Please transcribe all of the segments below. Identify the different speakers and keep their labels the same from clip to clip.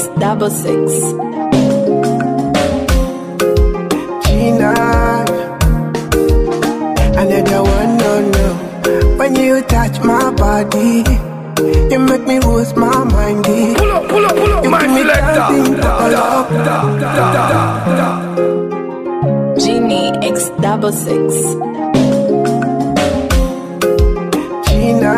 Speaker 1: X double six.
Speaker 2: Gina. Another one, no, no. When you touch my body, you make me lose my mind.
Speaker 3: Pull up, pull up, pull up,
Speaker 2: You
Speaker 3: my
Speaker 2: give me something
Speaker 3: selector.
Speaker 2: to love.
Speaker 1: Genie X double six.
Speaker 2: Gina.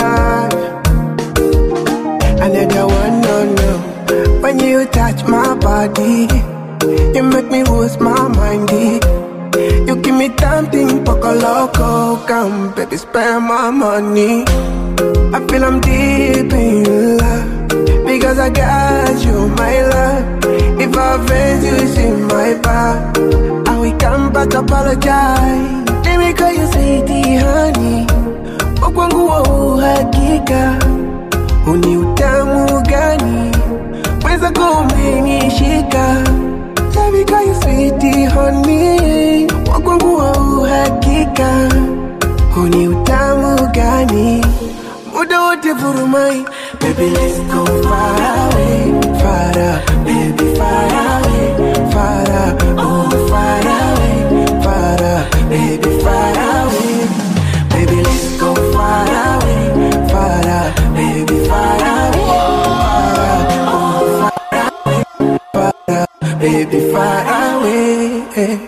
Speaker 2: Another one, no, no. When you touch my body, you make me lose my mind. You give me something poco loco, come baby, spend my money. I feel I'm deep in love because I got you, my love. If I offend you, it's in my back. I will come back apologize. Let me call you sweetie, honey. Kwa kwangu wa uhakika, uni utamu gani? Mweza kumenishika. Let me call you sweetie, honey. Kwa kwangu wa uhakika, uni utamu gani? Muda wote vurumai Baby let's go far away Far away, baby far away Far away, oh far away Far away, baby far away Baby let's go far away Far away, baby far away Far away, oh far away Far away, baby far away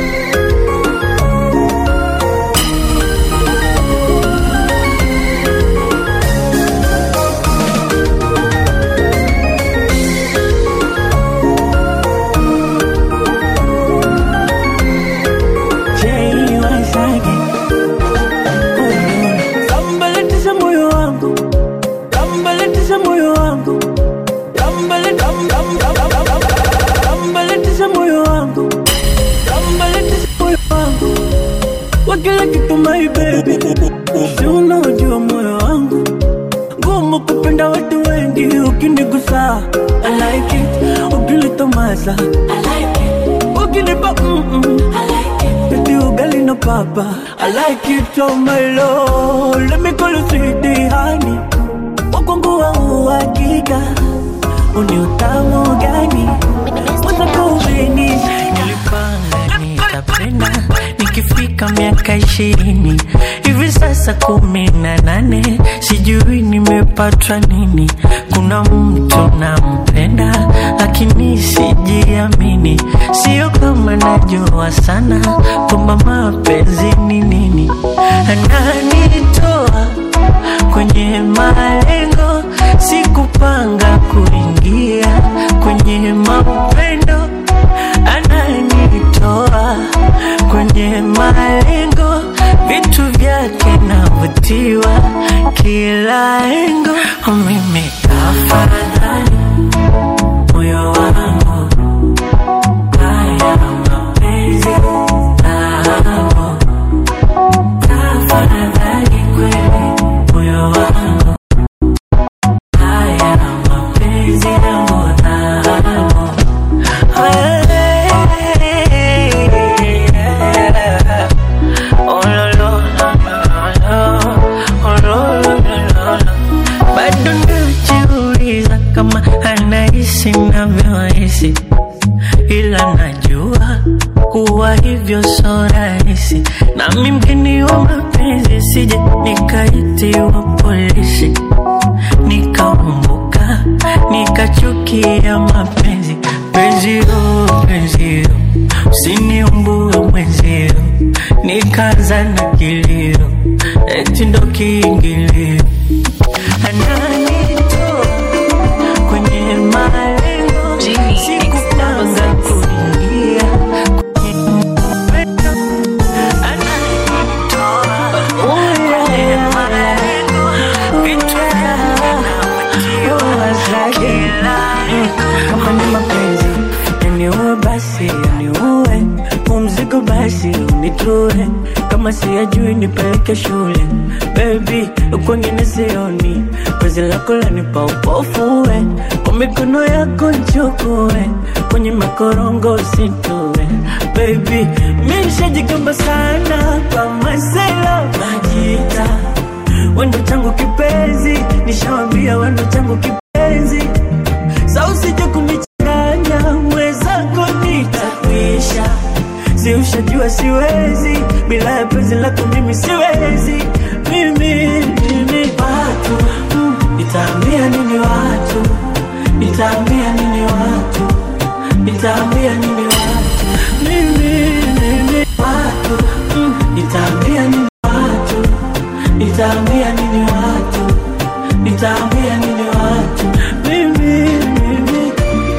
Speaker 4: Tambaletisha moyo wangu, tambaletisha moyo wangu, tambale tam tam tam tam tam tambaletisha moyo wangu, tambaletisha moyo wangu, kwa kila kitu my baby, si unaojua moyo wangu ngumu kupenda watu wengi, ukinigusa I like it, ukinitomasa I like it, ukinipa mm mm I like it, baby ugali na papa I like it oh my lord, let me call you sweetie honey, wakwangu wa uhakika, uni utamu gani, mwanza kubini
Speaker 5: nilipanga nitapenda nikifika miaka ishirini hivi sasa kumi na nane sijui nimepatwa nini kuna mtu nampenda lakini sijiamini sio kama najua sana kwamba mapenzi ni nini ananitoa kwenye malengo sikupanga kuingia kwenye mapendo ananitoa kwenye malengo vitu vyake navutiwa kila engo mimi tafadhali moyo wangu haya mapenzi nao tafadhali kweli moyo wangu haya mapenzi yangu nao bado najiuliza kama anahisi navyohisi ila najua kuwa hivyo so rahisi nami mgeni wa mapenzi sije nikaitiwa polisi nikaumbuka nikachukia mapenzi penzio penzio usiniumbue mwenzio nikaanza na kilio eti ndo kiingilio ananitoa kwenye malengo
Speaker 1: Genie X
Speaker 5: sikupanga
Speaker 1: double six.
Speaker 5: kuingia kwenye upendo. Ananitoa kwenye malengo, vitu vyake navutiwa kila
Speaker 4: kama ni mapenzi yaniue basi yaniue umzigo basi unitue kama siyajui nipeleke shule bebi kwengine sioni penzi lako lanipa upofue kwa mikono yako nchukue kwenye makorongo usitue bebi mi nishajigamba sana kwa masela majita wendo changu kipenzi nishawambia wendo changu kipenzi sa usije kuni ushajua siwezi bila ya penzi lako mimi siwezi mimi mimi watu mm, nitaambia nini watu nitaambia nini watu nitaambia nini watu mimi mimi watu mm, nitaambia nini watu nitaambia nini watu nitaambia nini watu mimi mimi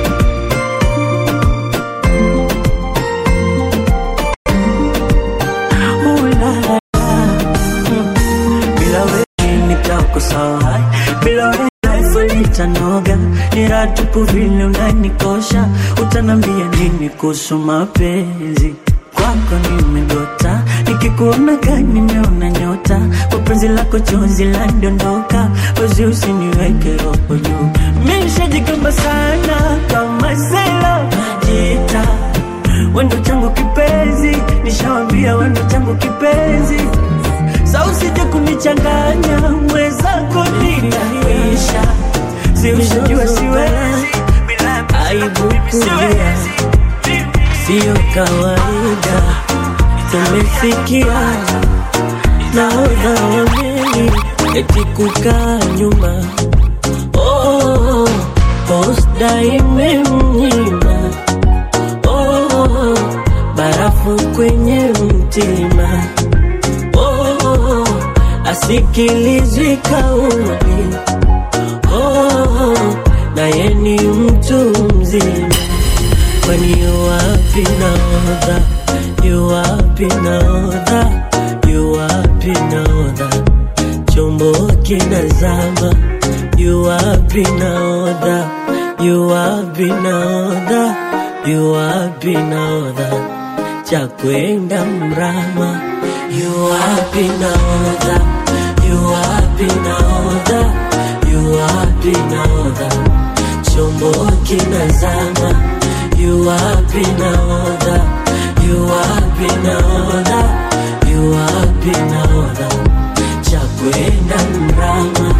Speaker 4: Ooh, la, la, la. Mm. bila wewe nitako sawa bila wewe life litanoga ni raha tupu vile unanikosha utanambia nini kuhusu mapenzi kwako nimegota nikikuona gani nimeona nyota kwa penzi lako chozi landondoka wezi usiniweke roho juu mishajikamba sana kama sela najita wendo changu kipenzi nishawambia wendo changu kipenzi sa usije kunichanganya mwezako nitaisha siushajua siwezi bila aibu siwezi siyo kawaida tumefikia nahodha wa meli eti kukaa nyuma oh, posta imemnyima oh, barafu kwenye mtima oh, asikilizwi kauli oh, naye ni mtu mzima kwani yuwapi naodha yuwapi naodha yuwapi naodha chombo kinazama yuwapi naodha yuwapi naodha yuwapi naodha cha kwenda mrama yuwapi naodha yuwapi naodha yuwapi naodha chombo kinazama yuwapi naodha yuwapi naodha yuwapi naodha cha kwenda mrama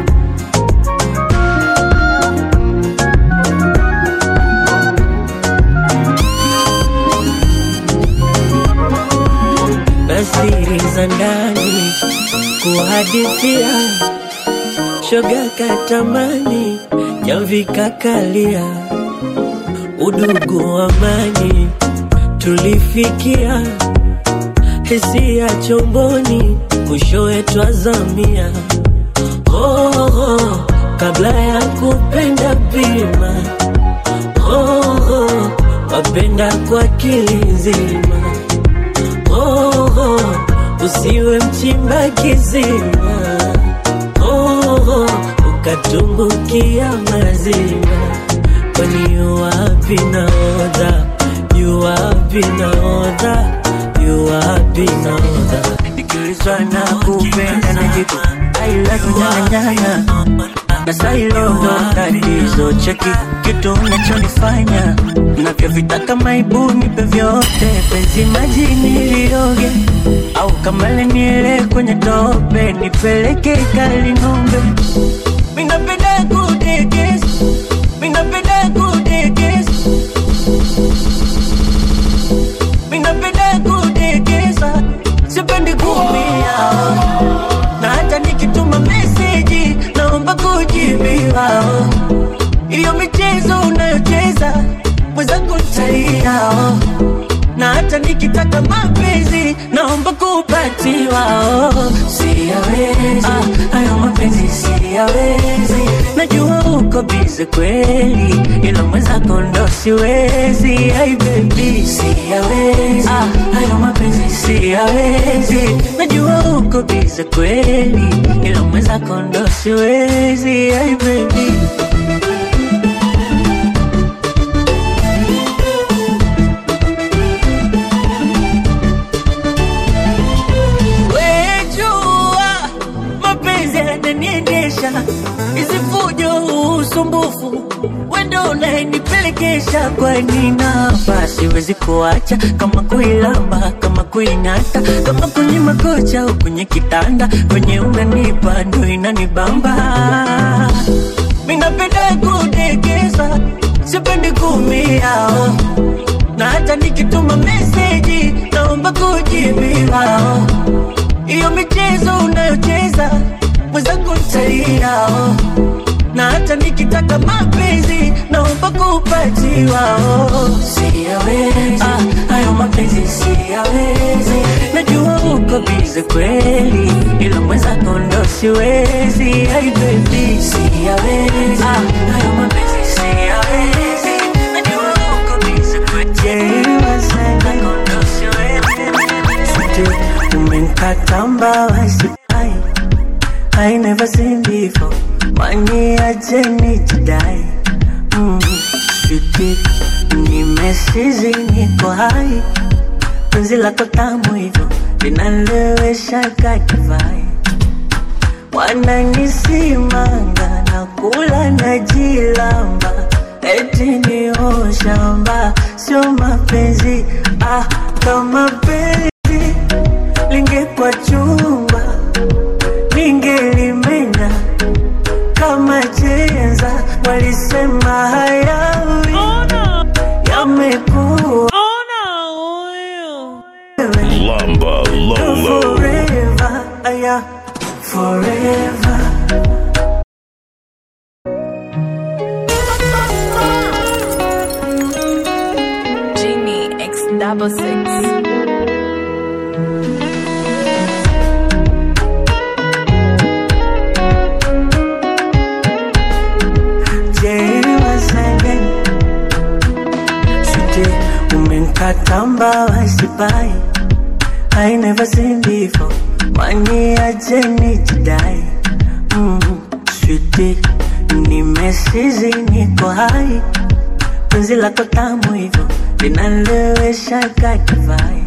Speaker 4: na siri za ndani kuhadithia shoga katamani jamvika kalia udugu amani tulifikia hisia chomboni mwishowe twazamia oh, oh, kabla ya kupenda bima oh, oh, wapenda kwa kilizima oh, oh, usiwe mchimba kizima oh, oh, ukatumbukia mazima kwani yuwapi naodha yuwapi naodha yuwapi naodha nikiulizwa na kupenda na jibu I love you nyanganyanga na sailo ndo tatizo cheki kitu unachonifanya navyovitaka maibu nipe vyote penzi majini lioge au kamale niele kwenye tope nipeleke kalinombe minapenda kudekes minapenda kudekes minapenda kudekesa sipendi kumia na hata nikituma meseji naomba kujibiwa iyo michezo unayocheza mwenzangu ntalia na hata nikitaka mapenzi naomba kupatiwa siyawezi ah, hayo mapenzi siyawezi najua uko bize kweli ila mwenzako ndo siwezi ai bebi siyawezi ah, hayo mapenzi siyawezi najua uko bize kweli ila mwenzako ndo siwezi ai bebi wejua mapenzi yananiendesha isifujo usumbufu wendo unayenipelekesha kwani nafasi wezi kuacha kama kuilamba kama kuing'ata kama kwenye makocha au kwenye kitanda kwenye unanipa ndo inanibamba minapenda kudekeza sipendi kumia na hata nikituma meseji naomba kujibiwa. Hiyo michezo unayocheza mwenzangu ntalia, na hata nikitaka mapenzi naomba kupatiwa. Siyawezi ah, hayo mapenzi siyawezi, najua uko bize kweli, ila mwenzako ndo siwezi. Ai baby, siyawezi ah, hayo mapenzi siyawezi, najua uko bize kweli, mwenzako ndo siwezi. Sweetie, umenkata mbawa sipai I never seen before waniache nijidai mm, sweetie, nimesizi niko hai penzi lako tamu hivyo linalewesha kakivai wananisimanga na kula na jilamba eti ni shamba sio mapenzi ah, kama penzi lingekwa chumba ningelimenya kama chenza walisema hayawi yamekuwa
Speaker 3: Lamba Lolo.
Speaker 4: forever aya forever
Speaker 1: Genie X double six.
Speaker 4: jewasenge sute umenkata mbawa sipai I never seen before waniache nijidai mm, switi nimesizi niko hai penzi lako tamu hivyo linalewesha kakivai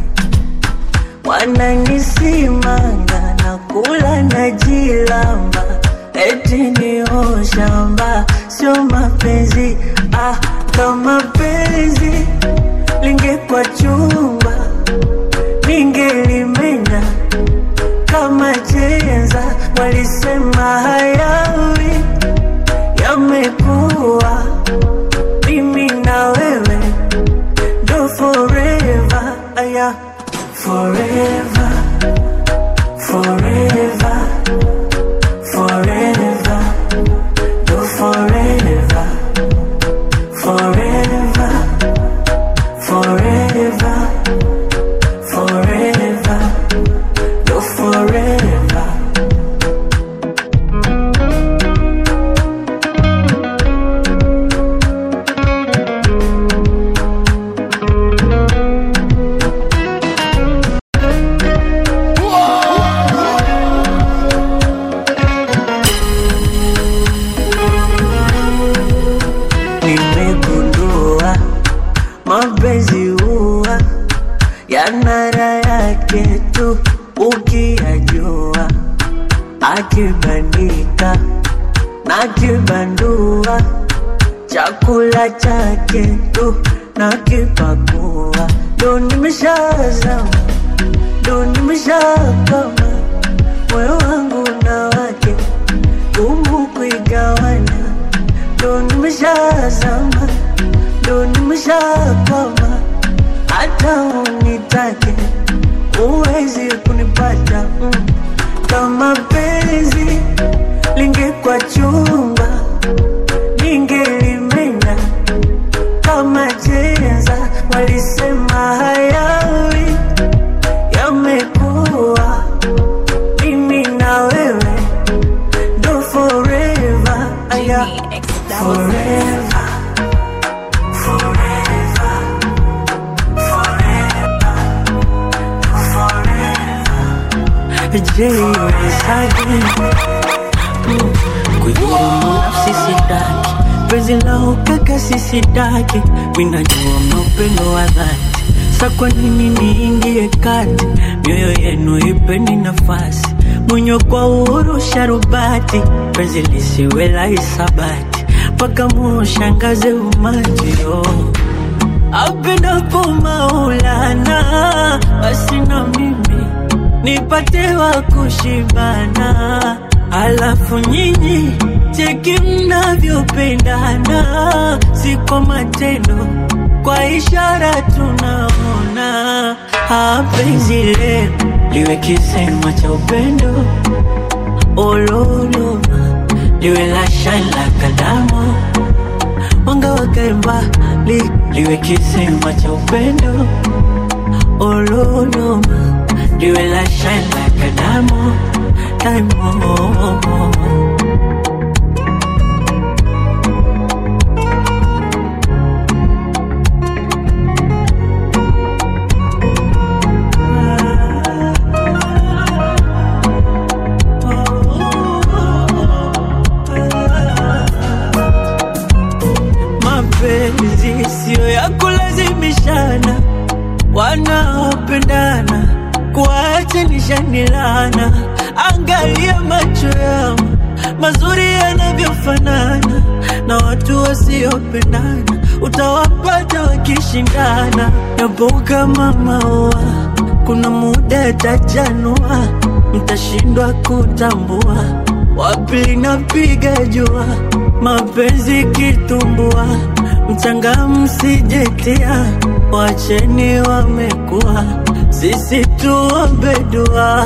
Speaker 4: wananisimanga na kula na jilamba eti ni shamba sio mapenzi ah, kama penzi lingekwa chumba ningelimenya kama chenza walisema hayawi yamekuwa mimi na wewe ndo forever aya forever forever forever ndo forever forever forever forever ndo forever nimegundua mapenzi huwa yana raha yake tu ukiyajua, akibandika na kibandua, chakula chake tu na kipakua, ndo nimeshazama, ndo nimeshakama, moyo wangu na wake gumu kuigawanya ndo nimeshazama, ndo nimeshakwama, hata unitake uwezi kunipata mm. Kama penzi lingekwa chumba, ningelimenya kama chenza, walisema hayawi yamekuwa mimi na wewe ndo forever aya
Speaker 1: Genie X double six.
Speaker 4: forever forever forever forever jeisagi kuidhurumu nafsi sitaki penzi la ukaka sisitaki minajua maupendo wa dhati sa kwa nini niingie kati mioyo yenu ipeni nafasi mwenye kwa uhuru sharubati penzi lisiwe la hisabati mpaka mushangaze umajio apendapo Maulana, basi na mimi nipate wa kushibana, alafu nyinyi cheki mnavyopendana, si kwa matendo kwa ishara tunaona hapenzi leo liwe kisema cha upendo ololoma liwe la shine la kalamu mwanga wakae mbali liwe kisema cha upendo ololoma liwe la shine la kalamu daimo mapenzi siyo ya kulazimishana, wanaopendana kuachanisha lana. Angalia macho yao mazuri yanavyofanana, na watu wasiopendana utawapata wakishindana. Yapo kama maua, kuna muda yatajanua, mtashindwa kutambua wapi linapiga jua, mapenzi kitumbua, mchanga msijetia, wacheni wamekuwa, sisi tuombe dua.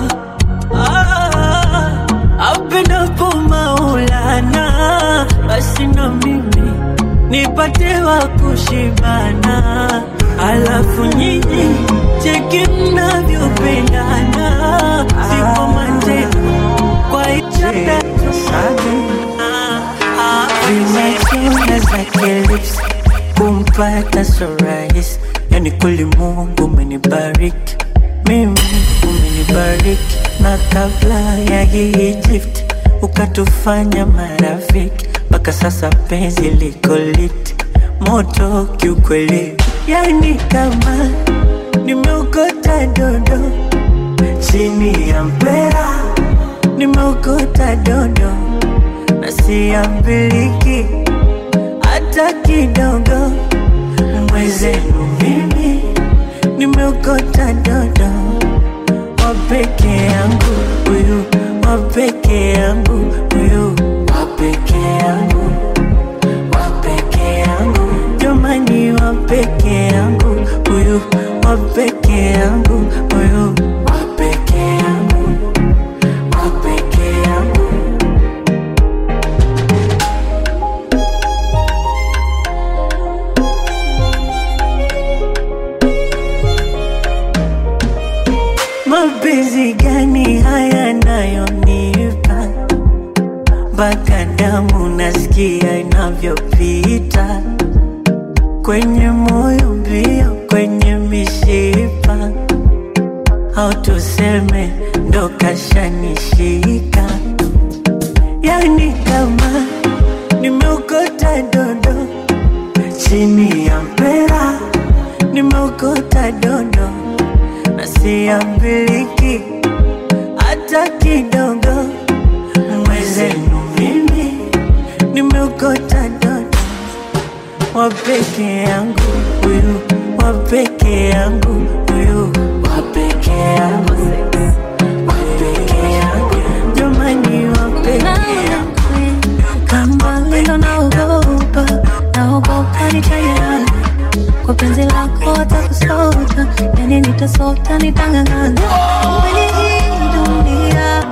Speaker 4: Ah, apendapo Maulana, basi na mimi nipate wa kushibana, alafu nyinyi cheki mnavyopendana, siko matendo kwa ishara vimechona zake lips kumpata so rahisi, yani kweli Mungu umenibariki mimi, umenibariki na kabla ya hii Egypt ukatufanya marafiki, mpaka sasa penzi liko lit moto kiukweli, yani kama nimeokota dondo chini ya mpera, nimeokota dondo na siambiliki hata kidogo. Mwezenu mimi nimeokota dodo wa peke yangu huyu, wa peke yangu huyu, wa peke yangu, wa peke yangu, jamani, wa peke yangu huyu, wa peke yangu huyu, wa peke yangu, wa peke yangu. Mapenzi gani haya nayonipa mpaka damu nasikia inavyopita kwenye moyo mbio, kwenye mishipa, au tuseme ndo kashanishika, yani kama nimeokota dodo chini ya mpera, nimeokota dodo na siambiliki hata kidogo. Mwezenu mimi nimeokota dodo wa peke yangu huyu, wa peke yangu huyu, wa peke yangu, wa peke yangu, jamani, wa peke yangu
Speaker 6: kama lindo naogopa, naogopa nitayana kwa penzi lako watakusota, yani nitasota, nitang'ang'ana kwenye hii dunia.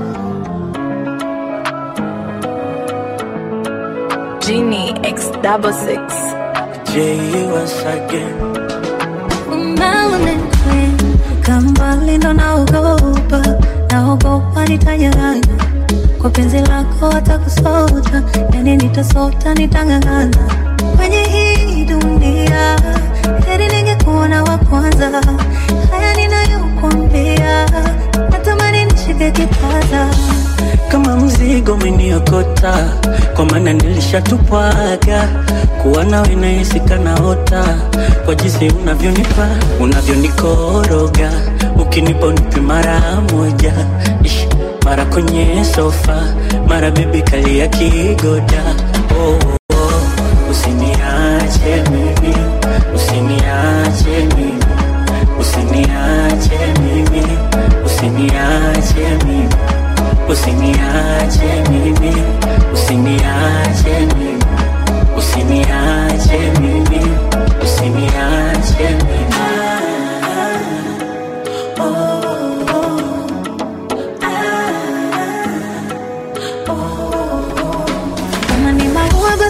Speaker 1: Genie X double six.
Speaker 4: J once again.
Speaker 6: Melanin queen, kama lindo naogopa, naogopa nitayana kwa penzi lako watakusota, yani nitasota, nitang'ang'ana kwenye hii dunia. Heri ningekuona wa kwanza, haya ninayokuambia, natamani nishike kipaza
Speaker 4: kama mzigo umeniokota, kwa maana nilishatupwaga kuwa nawe nahisi kanaota, kwa jinsi unavyonipa unavyonikoroga, ukinipa unipe mara moja Ish, mara kwenye sofa, mara bebi kalia kigoda oh, oh. Usiniache mimi, usiniache mimi, usiniache mimi, usiniache mimi Usiniache mimi, usiniache mimi, usiniache mimi,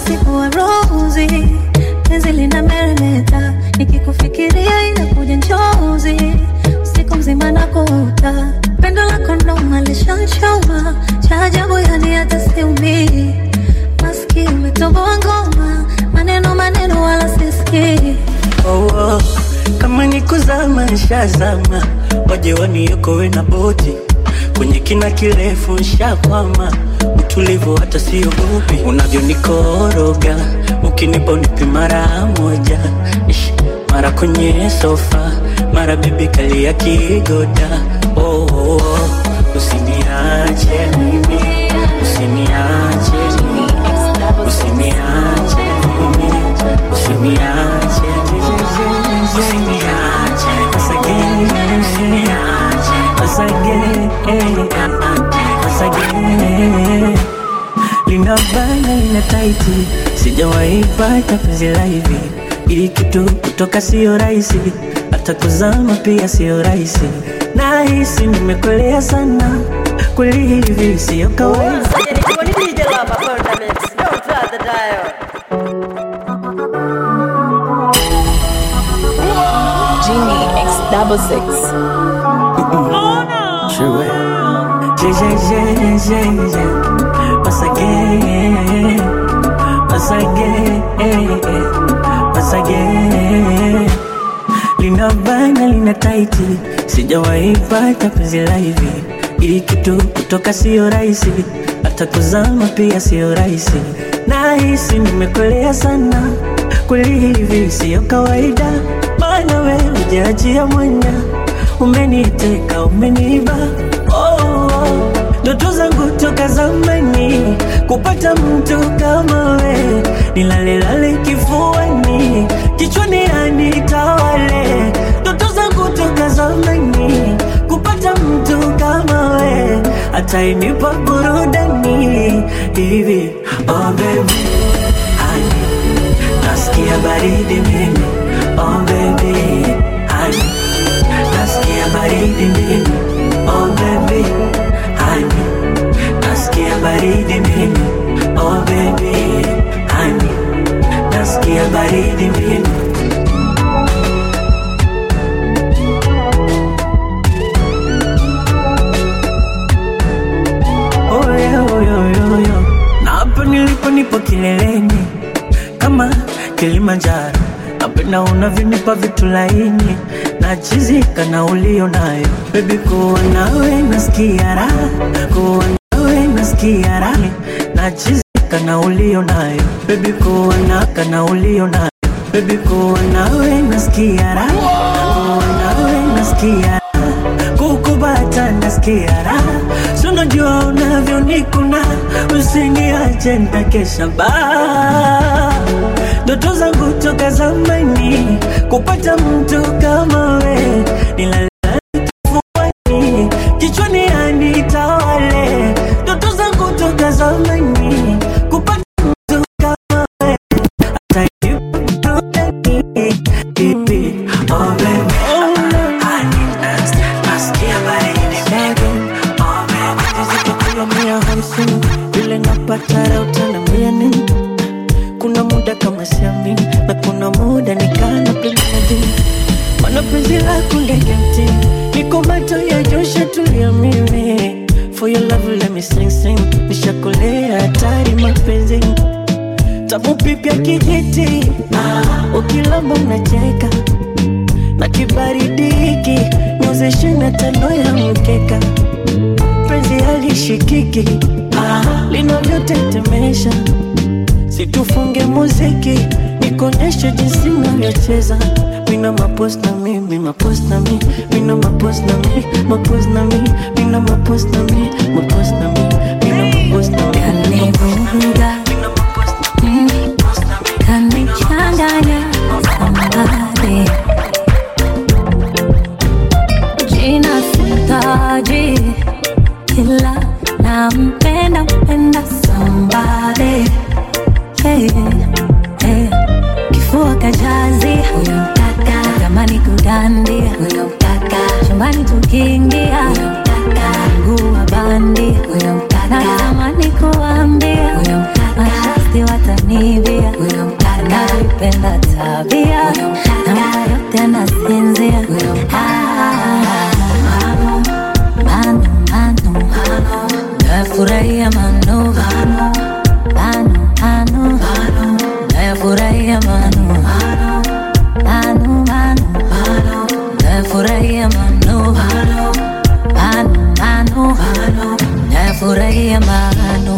Speaker 6: basi kuwa rozi penzi lina meremeta nikikufikiria inakuja njozi usiku mzima na kuota pendo lako noma lishanchoma cha ajabu yani hata siumii maski umetoboa ngoma maneno maneno wala sisikii
Speaker 4: oh, oh. kama ni kuzama nshazama waje waniokowe na boti kwenye kina kirefu nshakwama utulivu hata siogopi unavyonikoroga ukinipa unipi mara moja Ish, mara kwenye sofa mara bibi kalia kigoda oh, oh, oh. usiniache mimi usiniache mimi usiniache mimi usiniache usiniache asage usiniache asage asage lina bana lina taiti sijawahi pata penzi la hivi ili kitu kutoka sio rahisi hata kuzama pia sio rahisi nahisi nimekolea sana kweli hivi sio kawaida
Speaker 1: Genie X double six.
Speaker 4: True. Yeah, yeah, yeah, yeah, yeah. Once again, once again, once again. Lina bana lina taiti, sijawahi pata penzi la hivi. Ili kitu kutoka sio rahisi, hata kuzama pia sio rahisi. Nahisi nimekolea sana, kweli hivi sio kawaida. Maana wewe hujaachia mwanya, umeniteka umeniba oh, oh. Ndoto zangu toka zamani kupata mtu kama we, nilalelale kifuani, kichwani anitawale. Ndoto zangu toka zamani kupata mtu kama we, atainipa burudani hivi. Oh baby, honey, nasikia baridi mimi. Oh baby, honey, nasikia baridi mimi. Oh baby, honey, nasikia baridi mimi. Oh baby, honey, nasikia baridi mimi. Oh, yeah, oh, yeah, yeah, yeah. Na hapa nilipo nipo kileleni kama Kilimanjaro, napenda unavyonipa vitu laini nachizika na ulio nayo bebi, kuwa nawe nasikia raha, kuwa nawe nasikia raha, nachizika na ulio nayo bebi, kuwa naka na ulio nayo bebi, kuwa nawe nasikia raha, kuwa nawe nasikia raha kukubata nasikia raha, si unajua unavyonikuna, usiniache nitakesha baa ndoto zangu toka zamani kupata mtu kama we, nilalala kifuani, kichwani anitawale. Ndoto zangu toka zamani kupata mtu kama we, atanipa burudani. Oh baby, honey, nas- nasikia baridi baby. Oh baby, zitakuwa mia hamsini vile napata raha utaniambia nini? kuna muda kama siamini na kuna muda nikana pembeni mana penzi lako ndege mti niko macho ya josha tulia mimi for your love let me sing sing nishakolea hatari mapenzi tamu pipya kijiti ah, ukilamba unacheka na kibaridi hiki niozeshe na tando ya mkeka penzi halishikiki ah, linavyotetemesha situfunge muziki nikonyeshe jinsi navyocheza mina mapos na mi mi mapos na mi mina mapos na mi mapos na mi mina mapos na mi mapos na mi mina mapos na mi
Speaker 6: kanivuruga mm, kanichanganya sambade jina sitaji ila nampenda mpenda sambade hey, hey. kifua kajazi huyo mtaka tamani kudandia huyo mtaka chumbani tukiingia huyo mtaka mguu wa bandi huyo mtaka natamani kuambia huyo mtaka mashasti watani nayafurahia manu manu manu nayafurahia manu manu manu nayafurahia manu manu manu nayafurahia manu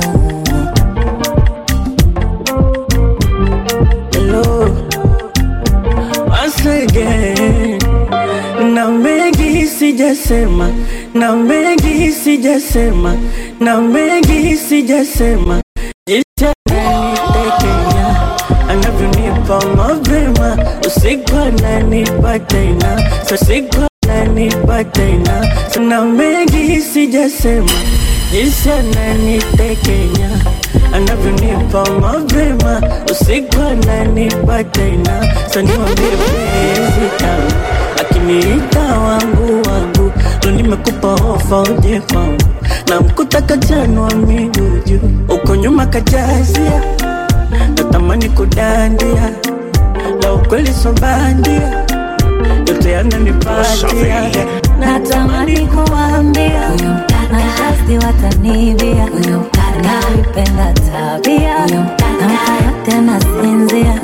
Speaker 4: Hello, once again. Na mengi sijasema, na mengi sijasema, na mengi sijasema. Jinsi ananitekenya, anavyonipa mapema, usiku ananipa tena, so usiku ananipa tena. So na mengi sijasema, jinsi ananitekenya anavyonipa mapema usiku ananipa tena so niwambie penzi tamu akiniita wangu wangu ndo nimekupa ofa uje kwangu na mkuta kachanwa miguu juu uko nyuma kajazia natamani kudandia la ukweli sobandia yote yananipatia
Speaker 6: natamani kuambia mashasti watanibia naipenda tabia namka yote nasinzia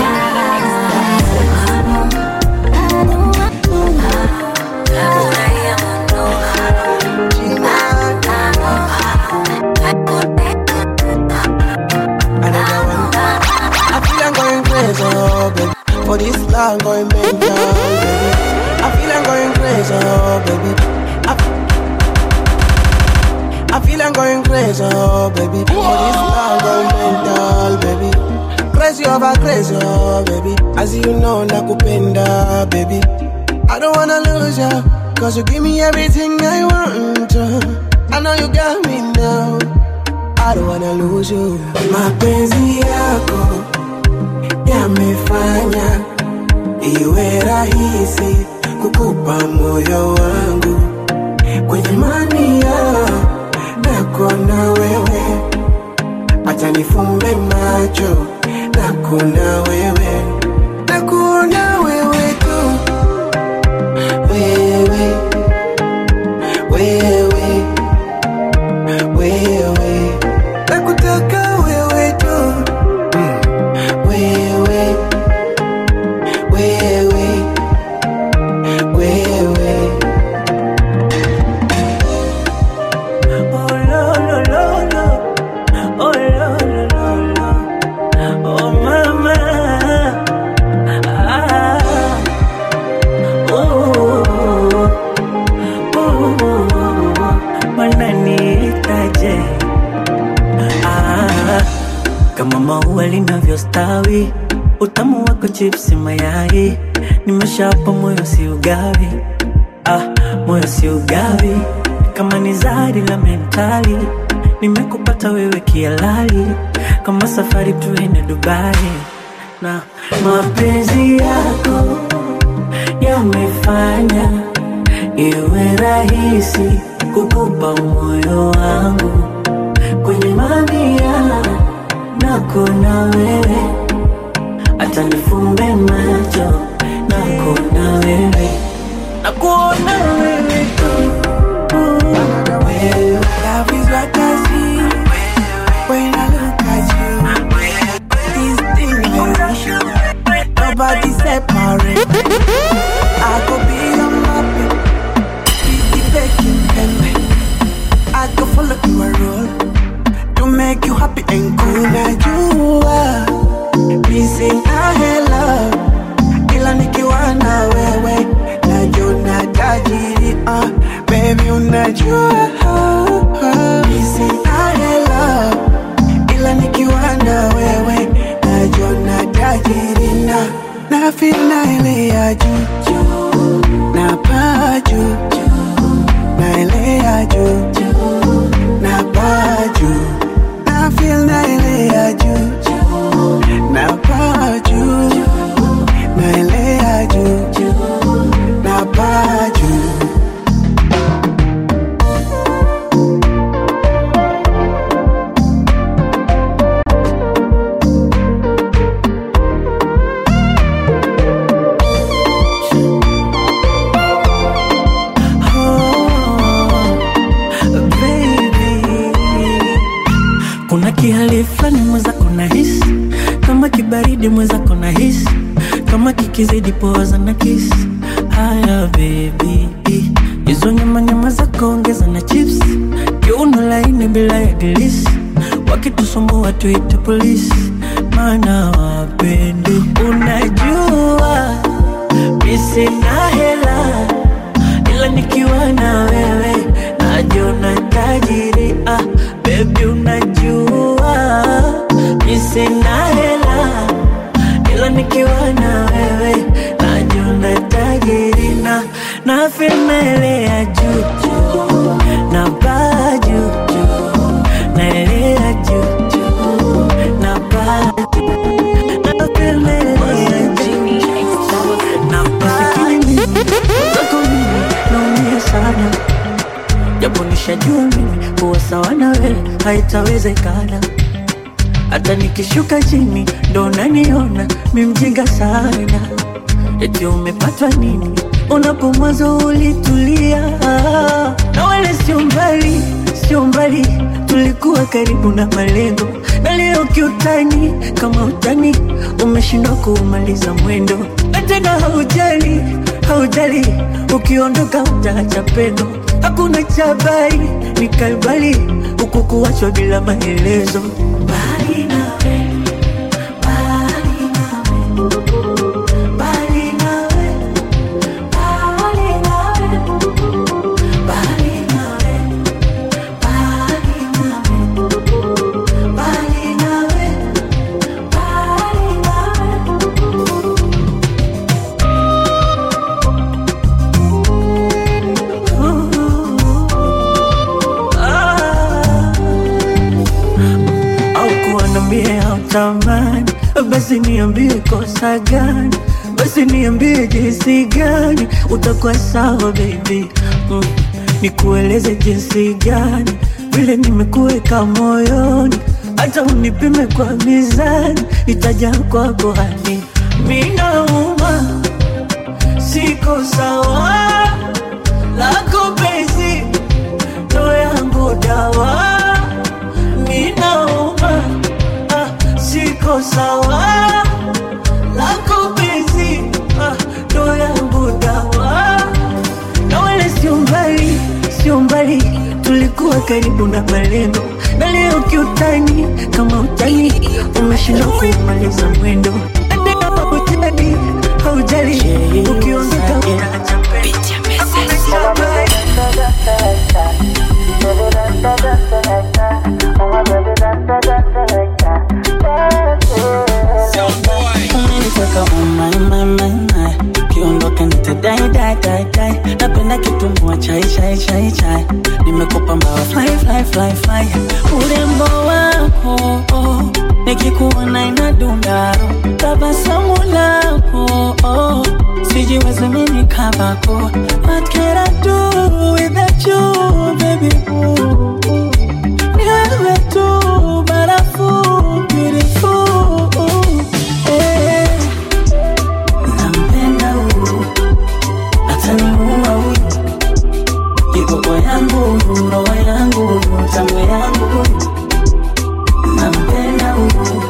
Speaker 2: Another one. I feel I'm going crazy, oh baby. For this long going mental, baby. I feel I'm going crazy, oh baby. I, I feel I'm going crazy, oh baby. For this long going mental, baby. Crazy over crazy, oh baby. As you know, nakupenda, baby. I don't wanna lose ya, cause you give me everything I want. I know you got me now. I don't wanna lose you. Mapenzi yako yamefanya iwe rahisi kukupa moyo wangu kwenye mania nako na wewe, acha nifumbe macho nako na wewe, nakuona wewe tu, wewe wewe wewe nakutaka wewe tu wewe wewe wewe
Speaker 4: Oh, lo, lo, lo, lo. Oh, lo, lo, lo, lo. Oh, mama. Ah. Oh, oh, wananiitaje? Ah, kama maua linavyostawi, utamu wako chipsi mayai, nimeshapa moyo si ugawi ah, moyo si ugawi kama ni zari la mentali nimekupata wewe kialali kama safari tuende dubai na mapenzi yako yamefanya iwe rahisi kukupa moyo wangu kwenye mamia nako na wewe hata nifumbe macho nako na wewe nakuona wewe tu
Speaker 2: Love is what I see when I look at you. This thing I wish nobody separate. I could be your mappy, be the baking pen. I could follow your role to make you happy and cool. Now you are missing a love, ila nikiwa na wewe najona tajiri ah, baby unajua missing a love, ila nikiwa na wewe najona tajiri na na feel na ile ya
Speaker 4: kuna kihali fulani mwenzako na hisi kama kibaridi mwenzako na hisi kama kikizidi poza na kisi haya bebi hizo nyama nyama zako ongeza na chips kiuno laini bila ya dilisi wakitusumbua tuite polisi maana wapendi unajua misina hela ila nikiwa na wewe najiona tajiri ah, bebi unajua misina hela ila nikiwa na wewe najiona tajiri na na femelea juju na baa juju naelea juju na baa na femelea juju na baa zako mimi naumia sana japo nishajua mimi kuwa sawa na wewe haitawezekana hata nikishuka chini ndo naniona mimjinga sana eti umepatwa nini unapo mwanzo ulitulia na wale sio mbali sio mbali tulikuwa karibu na malengo na leo kiutani kama utani umeshindwa kuumaliza mwendo na tena haujali haujali ukiondoka utaacha pendo hakuna chabari ni kalbali huku kuachwa bila maelezo mbali nawe mbali nawe mbali nawe mbali nawe mbali nawe mbali nawe mbali nawe mbali nawe au kuwa nambie hautamani basi niambie kosa gani basi niambie jinsi gani utakuwa sawa baby mm. nikueleze jinsi gani vile nimekuweka moyoni hata unipime kwa mizani itaja kwako hadi minauma siko sawa lako penzi ndo yangu dawa ninauma ah, siko sawa lako penzi ah, ndo yangu dawa na wala sio mbali sio mbali tulikuwa karibu na malengo na leo kiutani kama utani umeshindwa kumaliza mwendo Na tena haujali haujali ukiondoka utaacha pendo Hakuna cha baya.
Speaker 7: umeniteka umai mai mai mai kiondoka nitadai dai dai dai napenda kitumbua chai chai chai chai nimekupa mbawa fly fly fly fly urembo wako oh, nikikuona inadundaro tabasamu lako oh, sijiwezi mimi kabako what can I do without you baby ooh, ooh. Ni wewe tu barafu beautiful eh. Nampenda huyu ataniua huyu kiboko yangu roho yangu tango yangu huyu nampenda huyu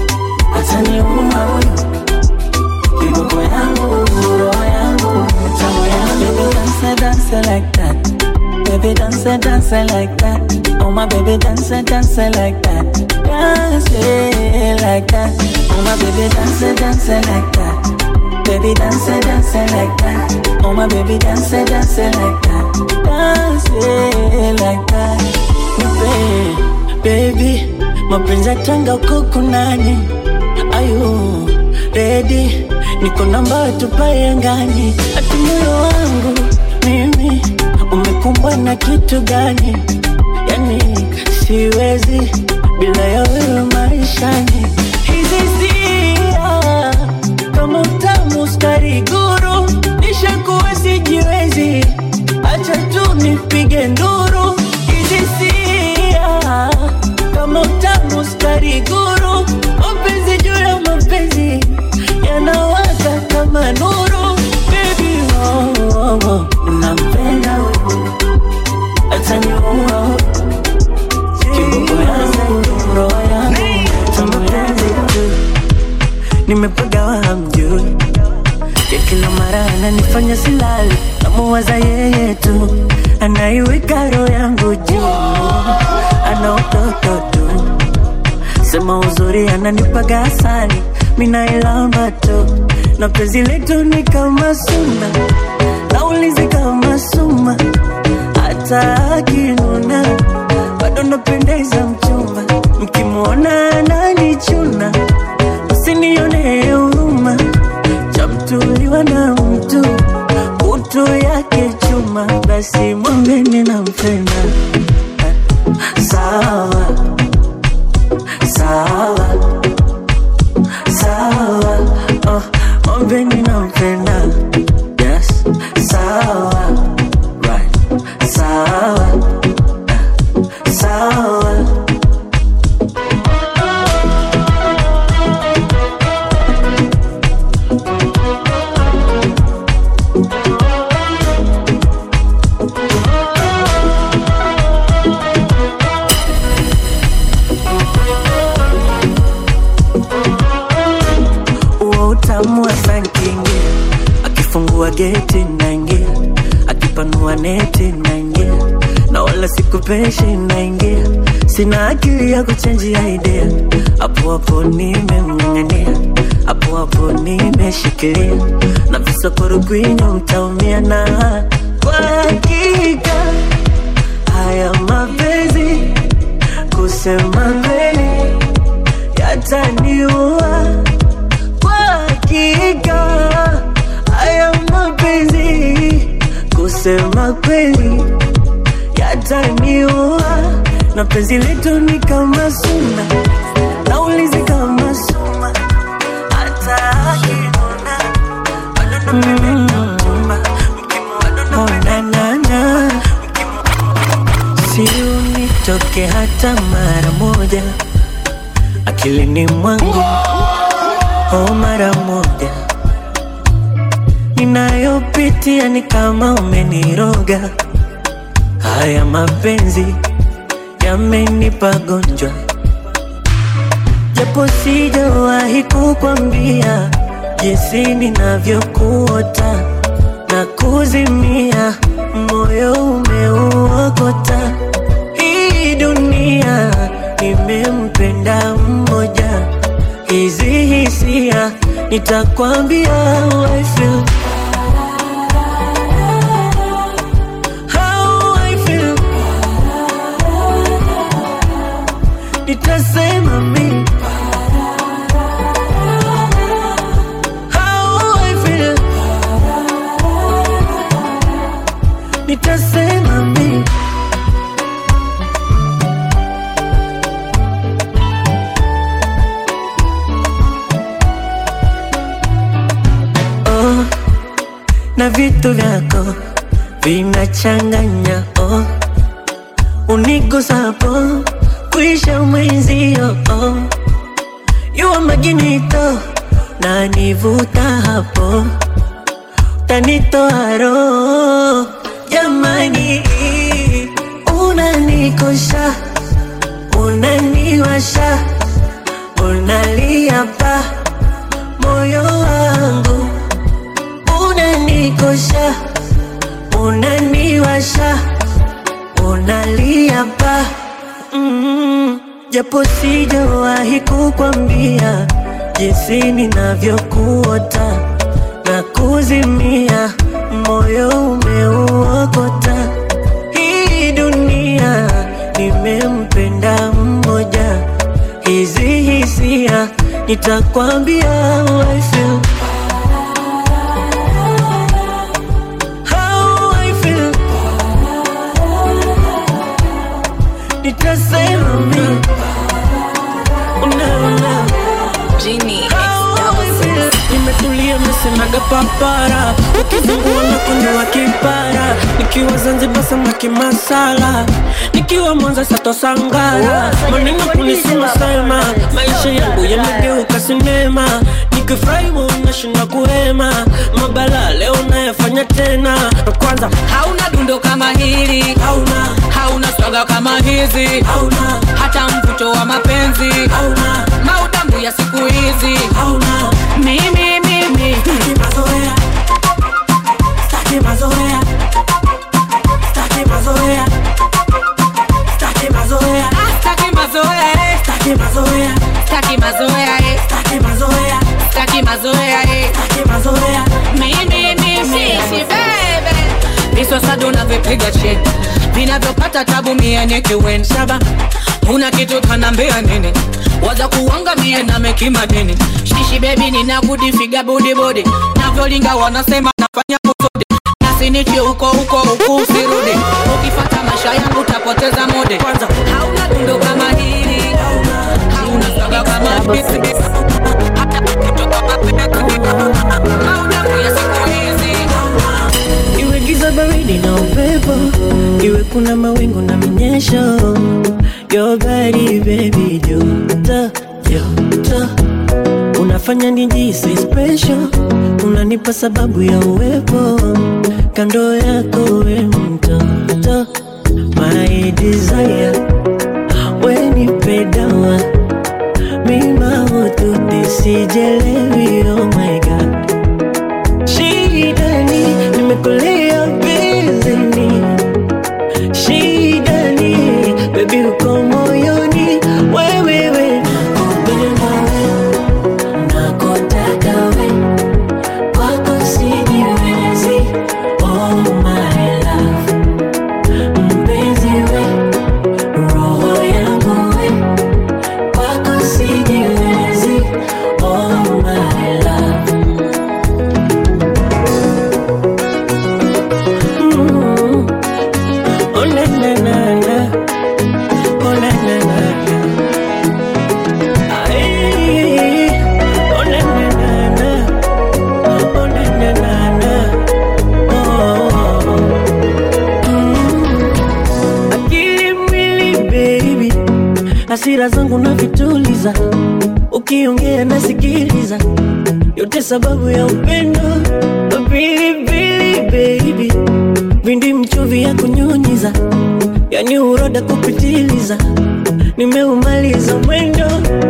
Speaker 7: ataniua huyu kiboko yangu roho yangu tango yangu dance dance like that Baby dance dance like that Oh my baby dance dance like that Dance yeah, like that Oh my baby dance dance like that Baby dance dance like that Oh my baby dance dance like that Dance yeah, like that Nipe, baby mapenzi yatanga uko kunani ayu ready niko namba tupae angani ati moyo wangu mimi umekumbwa na kitu gani yani siwezi bila ya wewe maishani hizi sia kama utamu skari guru nishakuwa sijiwezi acha tu nipige nduru hizi sia kama utamu skari guru mapenzi juu ya mapenzi yanawaka kama nuru baby oh, oh, oh. nampenda huyu ataniua kiboko yangu nimepagawa hamjui ya kila mara ananifanya silali namuwaza yeye tu anaiweka roho yangu juu ana utoto tu sema uzuri ananipaga asali minailamba tu na penzi letu ni kama suna naulizi kama suma hata akinuna bado napendeza mchumba mkimwona ananichuna usinione huruma chamtuliwa na mtu utu yake chuma basi mwambeni nampenda sawa sawa sawa oh, mwambeni nampenda yes sawa right sawa eh, sawa huo utamu wa sankingi akifungua geti naingia akipanua neti naingia na wala sikupeshi naingia sina akili ya kuchenjia idea hapo hapo nimemng'ang'ania hapo hapo nimeshikilia na visokoro kwinyo mtaumia na kwa hakika haya mapenzi kusema kweli yataniua kwa hakika haya mapenzi kusema kweli yataniua na penzi letu ni kama suna naulizi kama suma hata akinuna bado napenda mchumba mkimwona nanana si unitoke hata mara moja akilini mwangu oh mara moja ninayopitia ni kama umeniroga haya mapenzi yamenipa gonjwa japo sijawahi kukwambia jinsi ninavyokuota na kuzimia moyo umeuokota hii dunia nimempenda mmoja hizi hisia nitakwambia how I feel. How I feel. nitasema mi How I feel. nitasema mi oh, na vitu vyako vinachanganya oh, unigusapo kuisha mwenzio oh, yuwa maginito na nivuta hapo tanitoa roho jamani, unanikosha unaniwasha unalia pa moyo wangu unanikosha unaniwasha unalia pa mm, japo sijawahi kukwambia jinsi ninavyokuota na kuzimia moyo umeuokota hii dunia nimempenda mmoja hizi hisia nitakwambia how I feel. How I feel. nitasema mi unaona
Speaker 1: Genie X
Speaker 7: How
Speaker 1: double
Speaker 7: I
Speaker 1: six.
Speaker 7: feel. nimetulia mesemaga papara ukizungua na kunywa kipara nikiwa zanzibar samaki masala nikiwa mwanza sato sangara maneno kunisema sema maisha yangu yamegeuka sinema nikifurahi nashinda kuhema mabala leo nayafanya tena na kwanza
Speaker 8: hauna dundo kama hili
Speaker 7: hauna
Speaker 8: hauna swaga kama hizi
Speaker 7: hauna
Speaker 8: hata mvuto wa mapenzi
Speaker 7: hauna
Speaker 8: maudambu ya siku hizi
Speaker 7: hauna mazoea,
Speaker 8: staki mazoea eh.
Speaker 7: staki mazoea,
Speaker 8: staki mazoea eh.
Speaker 7: staki mazoea.
Speaker 8: mimi mimi shishi bebe viso sado unavyopiga chini vinavyopata tabu mie nikiwen shaba una kitu kanambia nini waza kuangamie na mekima nini shishi bebi nina gudi figa budi budi navyolinga wanasema nafanya kusudi nasinichi huko huko huku usirudi ukifata maisha yangu utapoteza mode kwanza hauna tundo kama hili hauna saga kama hisi hauna kuya siku hizi
Speaker 7: Iwe giza baridi na upepo, iwe kuna mawingu na minyesho. Your body baby, joto joto, unafanya nijisi special, unanipa sababu ya uwepo kando yako, we mtoto, my desire, we nipe dawa mima ututi sijelewi, oh my god shidani nimekulia bizini shidani bebi uko moyoni wewewe nakupenda we nakotaka we kwako sijiwezi oh my love mpenzi we roho yangu we kwako sijiwezi oh my love Mm. Oh na na na na, oh na na na na. Ay, oh na na na na, oh na na na na. Oh. Mm. Akili mwili baby, hasira zangu na vituliza, ukiongea nasikiliza, yote sababu ya upendo. Pilipili baby vindi mchuvi ya kunyunyiza, yani uroda kupitiliza, nimeumaliza mwendo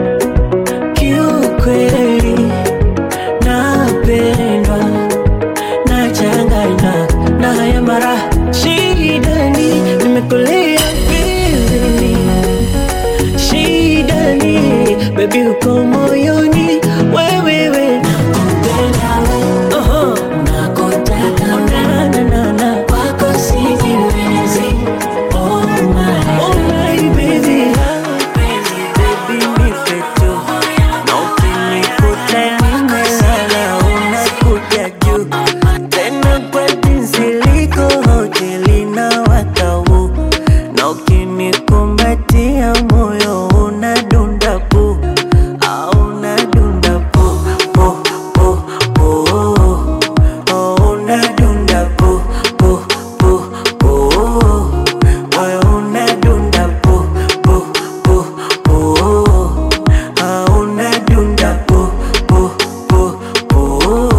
Speaker 7: kiukweli, napendwa nachanganywa na haya mara shidani, nimekolea bizini shidani, bebi uko moyoni wewewe nakupenda we uh-huh. nakotaka na, na, na, na. kwako sijiwezi oh my, oh my baby Baby, nipe tu. Na ukinikuta nimelala, unakuja juu. Tena kwa jinsi liko hoteli na watau na ukinikumbatia moyo unadunda pu au unadunda pu pu pu pu oh, unadunda pu pu pu pu moyo unadunda pu pu pu pu ah, unadunda pu pu pu pu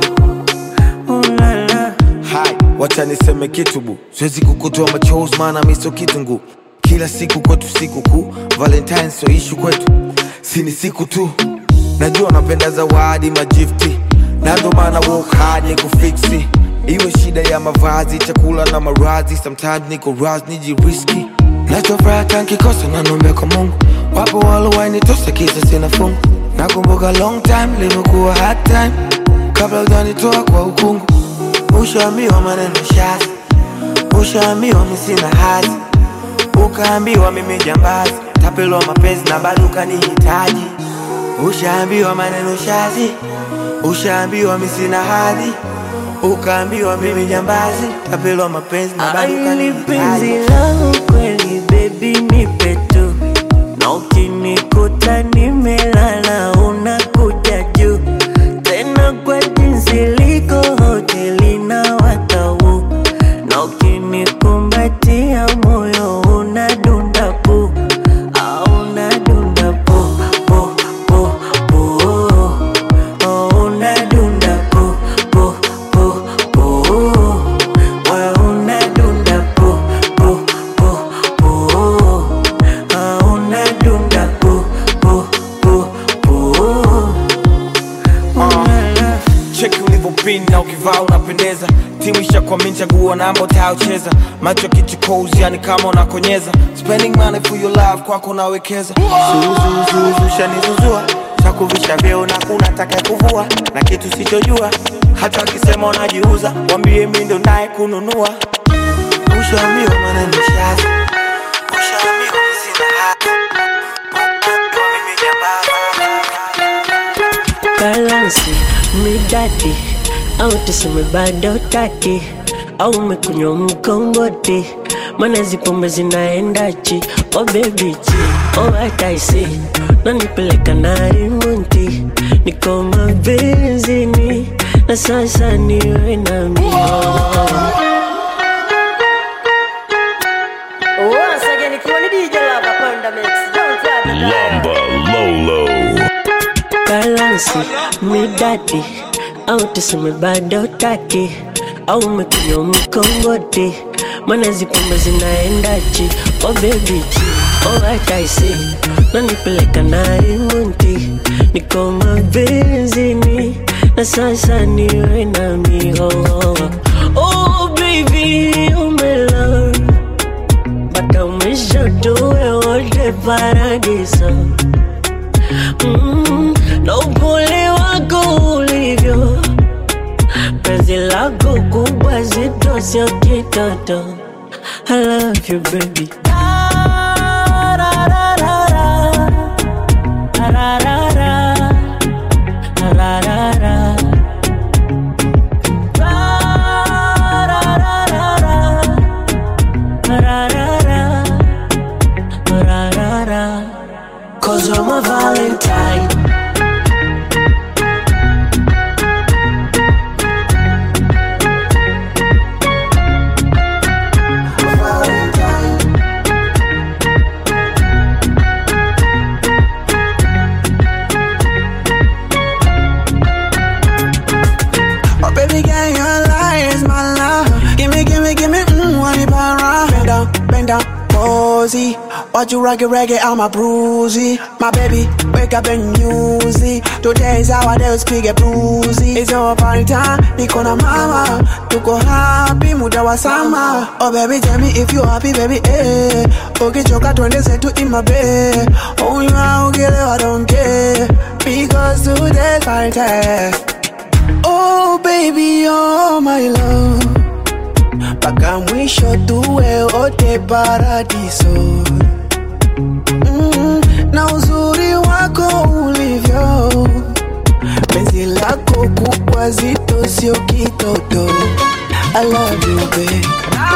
Speaker 7: ulala
Speaker 9: hai wacha niseme kitu bu siwezi kukutoa machozi maana miso kitungu kila siku kwetu siku kuu valentine so ishu kwetu si ni siku tu najua napenda zawadi majifti na ndo maana work hard ni kufiksi iwe shida ya mavazi chakula na marazi sometimes niko ras nijiriski nachofuraha nkikosa nanombe kwa mungu wapo walowainitosa kisa sina fungu nakumbuka long time limekuwa hard time kabla ujanitoa kwa ukungu ushaambiwa maneno shazi ushaambiwa misina hazi ukaambiwa mimi jambazi tapelwa mapenzi na bado ukanihitaji ushaambiwa maneno shazi ushaambiwa misina hadhi ukaambiwa mimi jambazi tapelwa mapenzi na bado
Speaker 7: Aili penzi
Speaker 9: ukanihitaji
Speaker 7: langu kweli baby nipe tu na ukinikuta nimelala unakuja juu tena kwa jinsi liko hoteli na watau na ukinikumbatia moyo unadunda pu au unadunda pu pu pu pu oh, unadunda pu pu pu pu moyo unadunda pu pu pu pu ah, unadunda pu pu pu pu ulala
Speaker 9: cheki ulivyopinda ukivaa unapendeza timu ishakwami chaguo namba utayocheza macho kichukozi yani kama unakonyeza spending money for your love kwako nawekeza zuzuzuzu shanizuzua takuvisha vyeo na kuna taka kuvua na kitu sichojua hata wakisema unajiuza wambie mi ndo naye kununua ushaambiwa maneno shazi ushaambiwa mi sina hati mimi jambazi
Speaker 7: balansi midadi au tuseme bado taki au umekunywa mkomboti mana zipombe zinaendachi oh baby chi oh hataisi nanipeleka na rimunti niko mabenzini na sasa niwe na mio
Speaker 10: Once again, ikiwa ni DJ Lava Panda Mix. Don't try to
Speaker 3: Lamba Lolo.
Speaker 7: balansi midadi au tuseme bado taki au umekunywa mkomboti mana zipombe zinaendachi oh baby chi oh hataisi nanipeleka na rimunti niko mabenzini na sasa niwe na mihoho oh baby umelala mpaka mwisho tuwe wote paradiso mm, na upole wako ulivyo penzi lako kubwa zito sio kitoto I love you baby Cause I'm a Valentine
Speaker 2: Oh baby girl, your lie is my love. Gimme, gimme, gimme, mmm, want it para. Bend down, bend down, posy. Watch you reggae, reggae, I'm a bruisey. My baby, wake up and music. Today is our day, speak a bruisey. It's your party time, niko na mama. Tuko happy, muda wa sama. Oh baby, tell me if you happy, baby, eh. Ukichoka twende zetu in my bed. Oh, you are, I don't care. Because today's party time. Oh baby, oh my love, mpaka mwisho tuwe wote paradiso. Mm, na uzuri wako ulivyo, penzi lako kubwa zito, sio kitoto. I love you babe.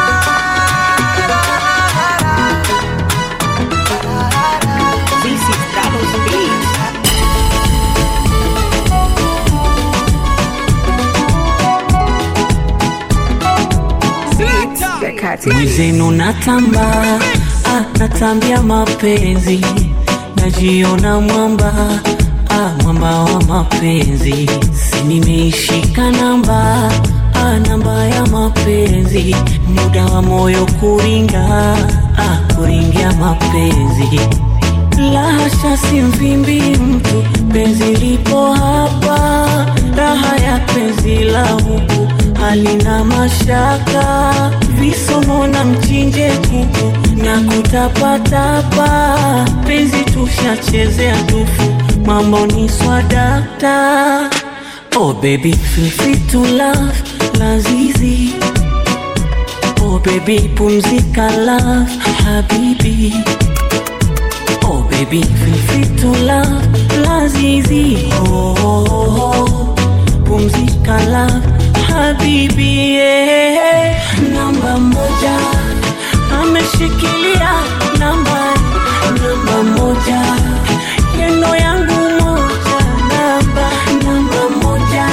Speaker 7: mwizenu natamba ah, natambia mapenzi najiona mwamba ah, mwamba wa mapenzi si nimeishika namba ah, namba ya mapenzi muda wa moyo kuringa ah, kuringia mapenzi lahasha si mvimbi mtu penzi lipo hapa raha ya penzi la huku halina mashaka visomo na mchinje kuku na kutapatapa penzi tushachezea tufu mambo ni swadakta oh baby feel free to love lazizi oh baby pumzika love habibi Oh baby, feel free to love Lazizi oh, oh, oh. Pumzika love Habibi yeah. Namba moja Ameshikilia namba Namba moja Yeno yangu moja Namba Namba moja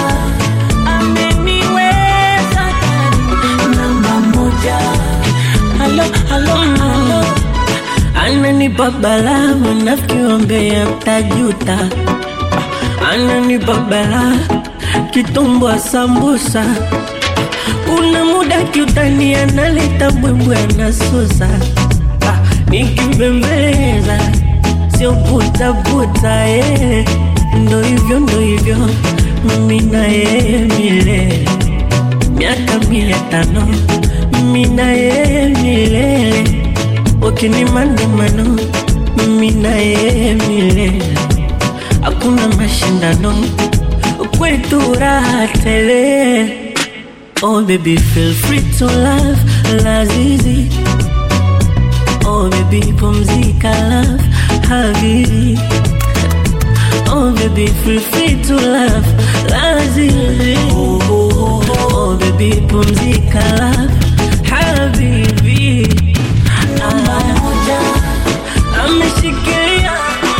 Speaker 7: Ameniweza ndani. Namba moja Halo, halo, halo ananipa balaa mnavyoombea mtajuta ananipa balaa kitumbwa sambusa una muda kiutani analeta bwembwe anasusa Ah, nikibembeleza sio putaputa eh. ndo hivyo ndo hivyo mimi na yeye milele miaka mia tano mimi na yeye milele ukinimandamano mimi na yeye milele hakuna mashindano kwetu raha tele Oh baby feel free to love lazizi Oh baby pumzika love habibi Oh baby feel free to love lazizi Oh, oh, oh, oh baby pumzika love habibi Namba moja ameshikilia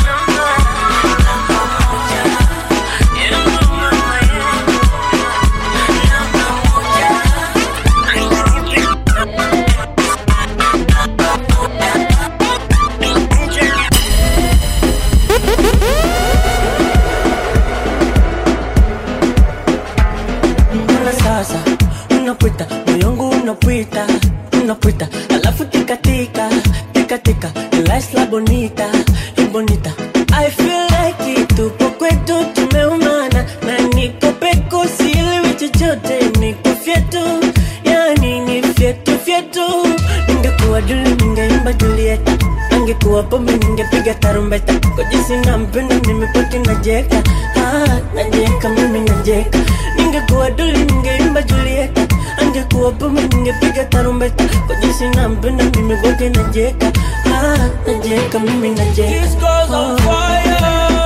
Speaker 7: Mbona sasa unapita moyo wangu unapita unapita alafu tikatika tikatika lies la bonita la bonita I feel like it tupo kwetu tumeumana na niko peko sielewi chochote niko fyetu yani ni fyetu fyetu ningekuwa duli ningeimba Julieta angekuwa pombe ningepiga tarumbeta kwa jinsi nampenda nimepaki najeka ah, najeka mimi najeka ningekuwa duli ningeimba Julieta angekuwa pombe ningepiga tarumbeta kwa jinsi nampenda mimi kwake najeka ah, najeka mimi najeka
Speaker 4: This girl's on fire.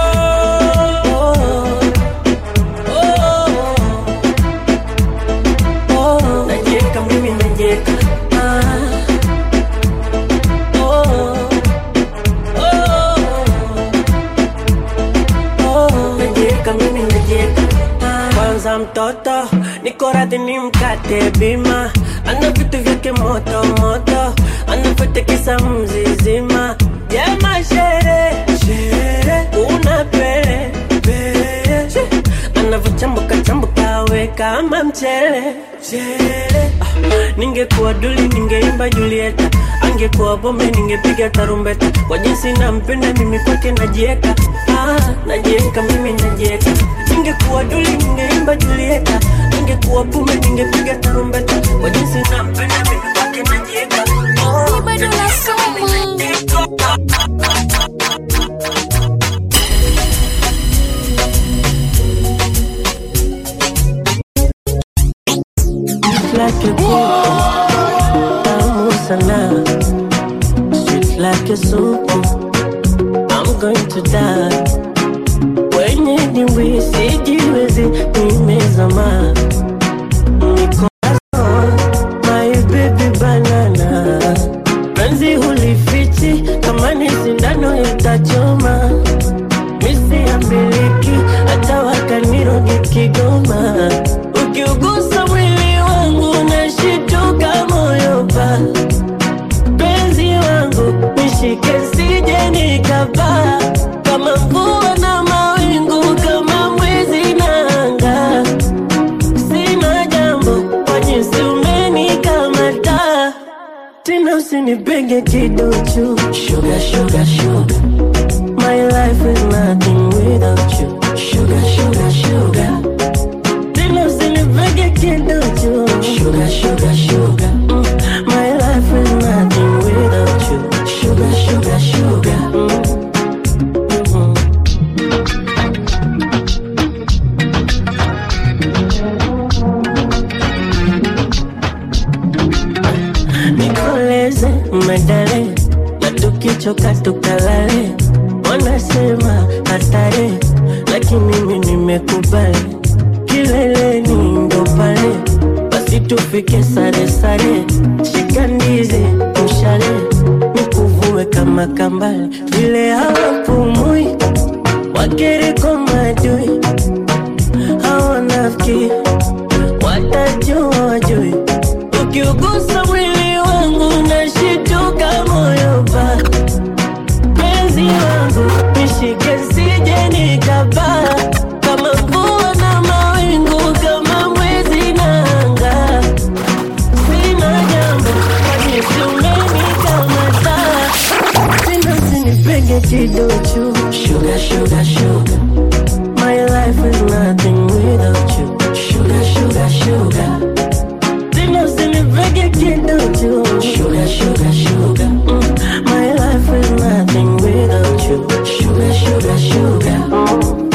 Speaker 7: Najeka mimi najeka ah. Oh. Oh. Najeka mimi najeka ah. Kwanza mtoto niko radhi ni mkate bima ana vitu vyake moto moto anapotekesa mzizima jema shere shere una pele pele She. anavyochambuka chambuka we kama mchele mchele ah. ningekuwa duli ningeimba Julieta angekuwa bombe ningepiga tarumbeta kwa jinsi nampenda mimi kwake najieka ah, najieka mimi najieka ningekuwa duli ningeimba Julieta angekuwa bombe ningepiga tarumbeta kwa jinsi nampenda mimi kwake najieka oh, like a book, tamu sana, sweet like a soup. I'm going to die. Wenye dimbwi sijiwezi, nimezama niko my baby banana, penzi hulifichi kama ni sindano itachoma, misi ya miliki hata wakaniroge Kigoma, ukiugusa mwili wangu nashituka moyo pa penzi wangu nishike sije nikapaa kama mvua na mawingu kama mwezi na anga sina jambo kwa jinsi umenikamata tena usinipenge kiduchu sugar, sugar, sugar. My life is nothing without you Sugar, sugar, sugar Tena usinipenge kiduchu Sugar, sugar, sugar mm. My life is nothing without you Sugar, sugar, sugar mm. Mhm. nikoleze medale na tukichoka tukalale wanasema hatari lakini mimi nimekubali kileleni ndo pale basi tufike sare sare shika ndizi mshale nikuvue kama kambale vile hawapumui wakereko madui hawanafiki watajua wajui ukiugusa mwili wangu nashituka moyo pa penzi wangu nishike sije nikapaa kama mvua na mawingu kama mwezi na anga sina jambo kwanisi umenikamata tena usinipenge kiduchu sugar, sugar, sugar. My life is nothing without you. Sugar, sugar, sugar. nipege kiduchu sugar, sugar, sugar. Mm, my life is nothing without you sugar, sugar, sugar. Mm.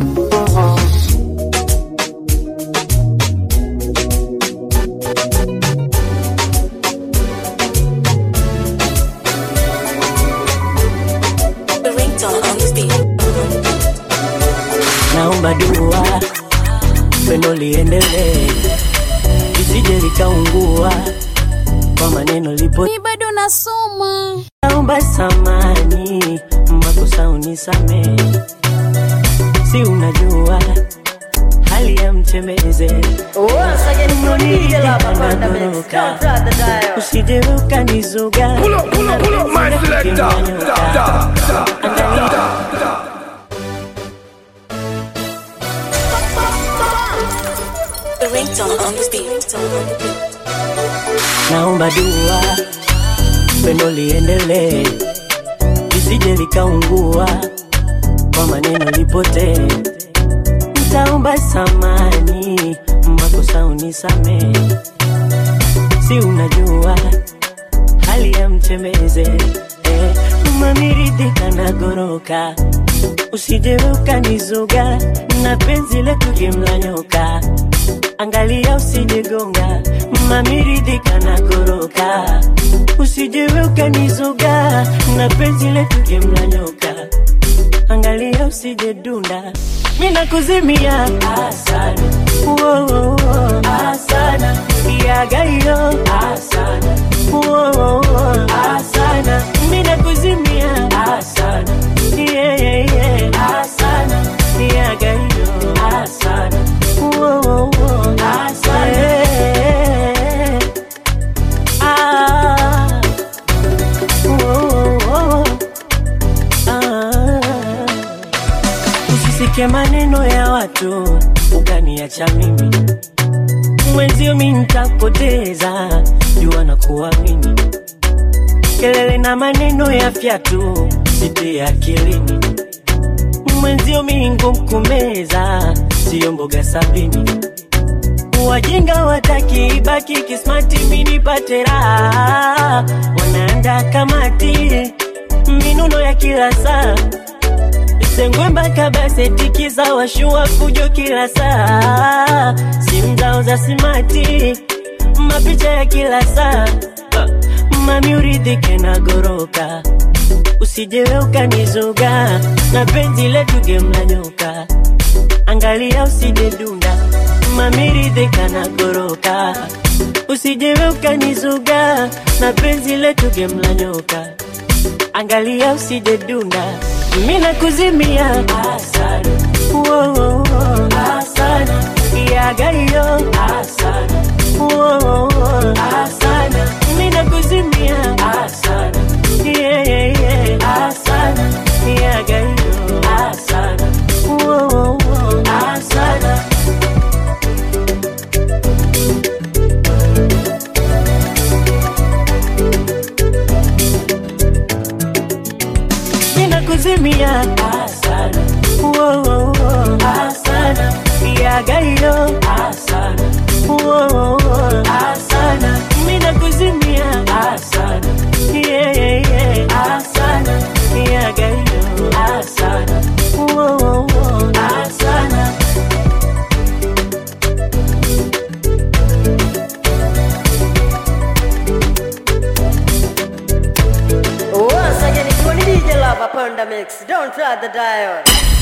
Speaker 7: naomba dua pendo liendelee lisije likaungua kwa maneno lipo
Speaker 11: mi bado nasoma
Speaker 7: naomba samani makosa unisamee si unajua hali ya mtembeze
Speaker 10: Once again, it's only DJ Lava on the mix. Don't try the dial.
Speaker 7: usije ukanizuga
Speaker 12: Pull up, pull up, pull up, my selector. Da, da, da, da, da.
Speaker 13: The ringtone on the beat.
Speaker 7: naomba dua pendo liendelee lisije likaungua kwa maneno lipotee ntaomba samani makosa unisamee si unajua hali ya mchemeze eh, mamiridhika na goroka usije ukanizuga na penzi letu jimla nyoka angalia usijegonga mamiridhika na goroka usije ukanizuga na penzi letu jimla nyoka angalia usije dunda mina kuzimia asana Wo, wo, wo. asana yagaiyo asana Wo, wo, wo. asana mina kuzimia asana yeah, yeah, yeah. asana yagaiyo asana Wo, wo, wo. asana yeah. ah. Wo, wo, wo. ah usisike maneno ya watu ukaniacha mimi mwenzio mi ntakupoteza jua na kuamini kelele na maneno ya fyatu site akilini mwenzio mi ngukumeza siyo mboga sabini wajinga wataki ibaki kismati minipate raha wanaanda kamati minuno ya kila saa sengwe mpaka basetikiza washua fujo kila saa simu zao za simati mapicha ya kila saa mami uridhike na goroka usijewe ukanizuga na penzi letu gemla nyoka angalia usije dunda mami ridhika na goroka usijewe ukanizuga na penzi letu gemla nyoka angalia usije dunda mina kuzimia asana Wo, wo, wo. asana yagaiyo asana Wo, wo, wo. asana mina kuzimia asana yeah, yeah, yeah. asana yagaiyo asana Wo, wo, wo. asana mina kuzimia asana Wo, wo, wo. asana yagaiyo asana Wo, wo, wo. asana mina kuzimia asana yeah, yeah, yeah. asana yagaiyo asana Wo, wo, wo. asana
Speaker 10: Once again, it's only DJ Lava on the mix. Don't try the dial.